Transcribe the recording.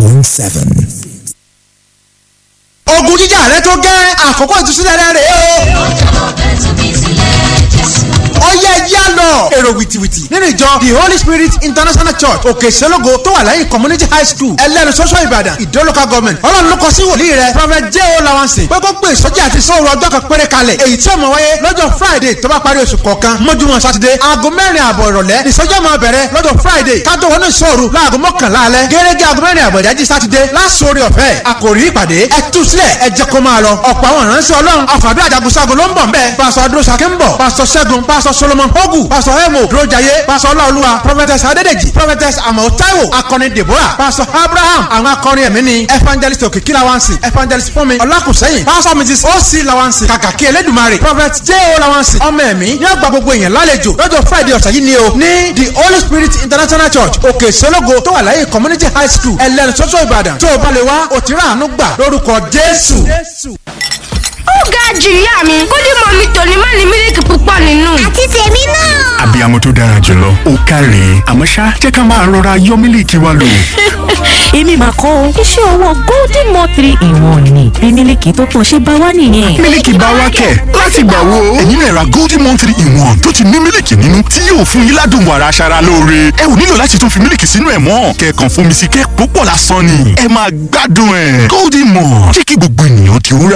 seven. ogun jíjà rẹ tó gẹ́ àkókò ìtúsílẹ̀ rẹ rèé o. ọyẹ ẹjẹ lọ èrò wìtìwìtì nínú ìjọ the holy spirit international church òkè ìṣẹ́lógo tó wà lẹ́yìn community high school ẹlẹ́nu sọ́sọ́ ìbàdàn ìdó local government ọlọ́run ló kọ sí wòlíì rẹ prophet j o lawansin pé kó gbé ìsọjí àti sóòrù ọjọ́ kan péré kalẹ̀ èyí tí ó máa wáyé lọ́jọ́ friday tó bá parí oṣù kọ̀ọ̀kan mọ́júmọ́ sátidé aago mẹ́rin àbọ̀ ìrọ̀lẹ́ ìsọjí máa bẹ̀rẹ̀ lọ́jọ́ friday kátó wọnú ìṣòro láago mọ́kànlá alẹ́ gẹ́gẹ́ aago mẹ́rin àbọ̀ ìdájí sátidé lásòrí ọ̀fẹ́ àkòrí ìpàdé ẹ tú sílẹ̀ ẹ jẹ́ kó máa lọ ọ̀pọ̀ àwọn ìránṣẹ́ ọlọ́run àfàdé àjàgùnṣàgùn ló ń bọ̀ nbẹ̀ pásọ adúrósàkè ń bọ̀ pásọ ṣẹ́gun pásọ solomon hogu pásọ emo dúrójàyé pásọ ọláolúwa prophetess adédèjì prophetess amọ̀ taiwo akọni deborah pásọ abraham àwọn akọrin ẹ̀mí ni evangelist òkìkí lawansi evangelist fúnmi ọlákùnsẹ́yìn pásọ mrs oc lawansi kàkàkí elédùmarè prophet j o lawansi ọmọ ẹ̀mí ní ọgbà gbogbo èèyàn lálejò lọ́jọ́ friday ọ̀sẹ̀ yìí ni o ní the holy spirit international church òkè ìṣẹ́lógo tó wà láyé community high school ẹlẹ́nu sọ́sọ́ ìbàdàn tó o bá lè wá òtíra àánú gbà lórúkọ jésù. ó ga jù ìyá mi kódì mọ mi tòní má ní mílíkì púpọ̀ nínú. àti tèmi náà. abiyamọ tó dára jùlọ ó káre àmọ́ ṣá jẹ́ ká máa rọra yọ mílíkì wa lò. èmi mà kọ́ o iṣẹ́ ọwọ́ golden mo three in one ni bí mílíkì tó pọ̀ ṣe bá wá nìyẹn. mílíkì bá wá kẹ̀ láti gbà wo. ẹ̀yin náà ra golden one three in one tó ti ní mílíkì nínú tí yóò fún yín ládùn wàrà aṣara lóore. ẹ ò nílò láti tún fi mílíkì sínú ẹ̀ mọ́ kẹ̀kàn fún mi sí kẹ́ púpọ̀ lásán ni. ẹ máa gbádùn ẹ̀ golden one jẹ́ kí gbogbo ènìyàn ti rúra